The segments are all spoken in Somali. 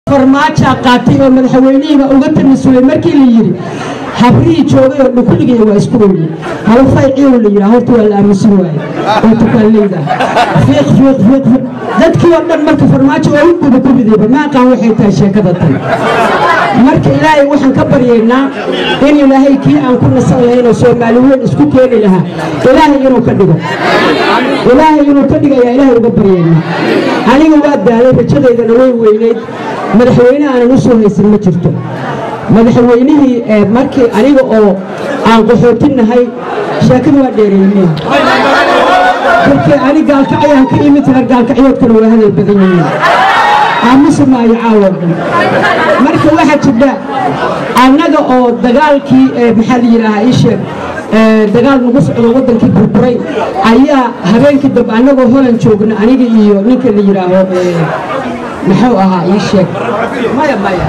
farmaajaa qaatay oo madaxweynihiiba uga tanasulay markii la yidhi habrihii joogay oo dhukuligaya waa isku weyne halfay ciiw la yidhaa horta waa la aamusin waaye oo tukaaleyda fiiq fiiq fiiq fiiq dadkii oo dhan marka farmaajo waa u gubagubidayba ma aqaan waxay tahay sheekada tan marka ilaahay waxaan ka baryaynaa in ilaahay kii aan ku nasan lahayn oo soomaali weyn isku keeni lahaa ilaahay inuu ka dhigo ilaahay inuu ka dhigayaa ilaahay uga baryaynaa aniga waa daalay rajadaydana way weynayd madaxweyne aanan u soo haysan ma jirto madaxweynihii markii aniga oo aan qaxootinahay sheekada waa dheereeyeen markii ani gaalkacyaan ka imid reer gaalkacyoodkana waa hadal badan yihiin aamusi maayo caawa dhan marka waxaa jirta annaga oo dagaalkii maxaa la yidhaahaa ii sheeg dagaal nagu socdo waddankii burburay ayaa habeenkii dambe annagoo holan joogna aniga iyo ninka la yidhaaho muxuu ahaa ii sheeg maya maya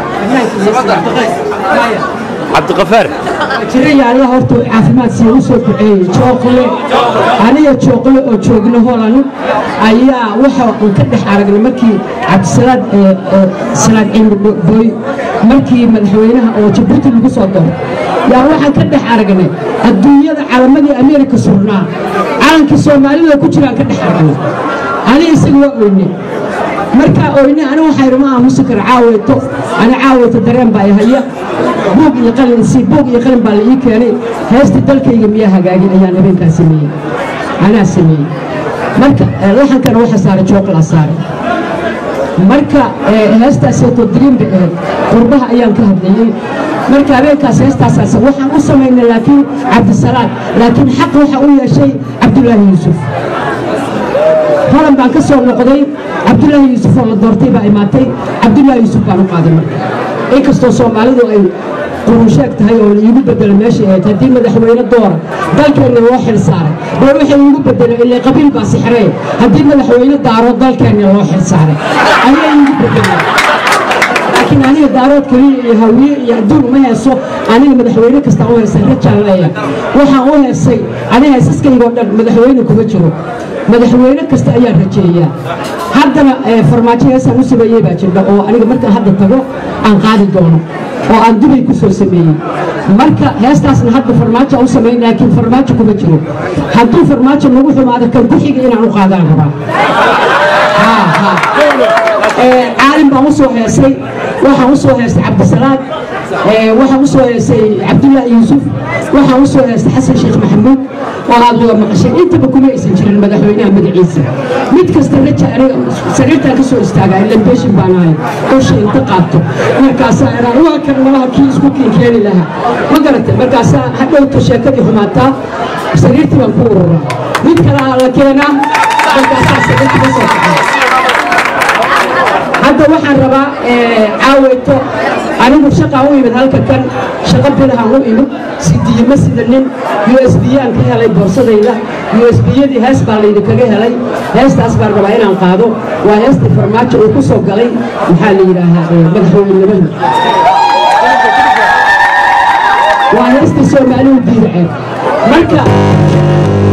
cabdiqafaar jiraya allah horta caafimaad sii u soo duceeyey jooqle aniga jooqle oo joogna holan ayaa waxa aan ka dhex aragnay markii cabdisalaad salaad ciimri booy markii madaxweynaha oo jabuuti lagu soo daro yaa waxaan ka dhex aragnay adduunyada calamadii ameerika surnaa calankii soomaalida ku jiraan ka dhex aragnay aniga isaga waa oyne markaa oyne ani waxaa idhi ma aamusi kara caaweeto ani caaweeto dareen baa ihaya buug iyo qalin si buug iyo qalin baa la ii keenay heesta dalkayga miyaa hagaagin ayaan habeenkaa sameeyey anaa sameeyey marka laxankana waxa saaray jooqlaa saaray marka heestaaseeto diriin bay ahayd qurbaha ayaan ka hadlayey marka habeenkaas heestaasaas waxaan u samaynay laakiin cabdisalaad laakiin xaq waxa u yeeshay cabdulaahi yuusuf holan baan ka soo noqday cabdulaahi yuusuf oo la doortay baa imaatay cabdulaahi yuusuf baan u qaaday marka inkastoo soomaalidu ay qurunsheeg tahay oo laiigu bedelo meesha ahayd haddii madaxweyne doora dalkeenna loo xil saaray baa waxay iigu bedelo ilaa qabiil baa sixree haddii madaxweyne daaro dalkeenna loo xil saaray ayaa iigu bedeleen laakiin aniga daarood keliya iyo hawiye iyo adduun uma heeso aniga madaxweyne kastaan u heesay rajaan leeya waxaan u heesay aniga heesaskaygoo dhan madaxweyne kuma jiro madaxweyne kasta ayaan rajeeyaa haddana farmaajo heesaan u sameeyey baa jirta oo aniga markaan hadda tago aan qaadi doono oo aan dubay ku soo sameeyey marka heestaasna hadda farmaajo u samayn laakiin farmaajo kuma jiro hadduu farmaajo nagu xumaado kan ku xiga inaan u qaadaan rabaa caalim baan u soo heesay waxaan u soo heestay cabdisalaad waxaan u soo heestay cabdullaahi yuusuf waxaan u soo heestay xasan sheekh maxamuud oo aad wada maqashay intaba kuma aysan jirin madaxweynaha magaciisa mid kasta raja sariirtaan ka soo istaagaa ilan beeshin baan ahay dusha inta qaabto markaasaa iraan waa kan malaha kii isku kinkeeni lahaa ma garatay markaasaa hadhowta sheekadii xumaataa sariirtii baan ku ururaa mid kalaha la keenaa markaasaa sariirtii ka soo kacay hadda waxaan rabaa caaweeto anigu shaqaan u imid halka kan shaqo bilahaan u imid sidiye ma sida nin u s biyaan ka helay boorsadayda u s biyadii hees baa laydinkaga helay heestaas baan rabaa inaan qaado waa heestii farmaajo uu ku soo galay maxaa la yidhaahaa madaxweynenimada waa heestii soomaalihu diidaceen marka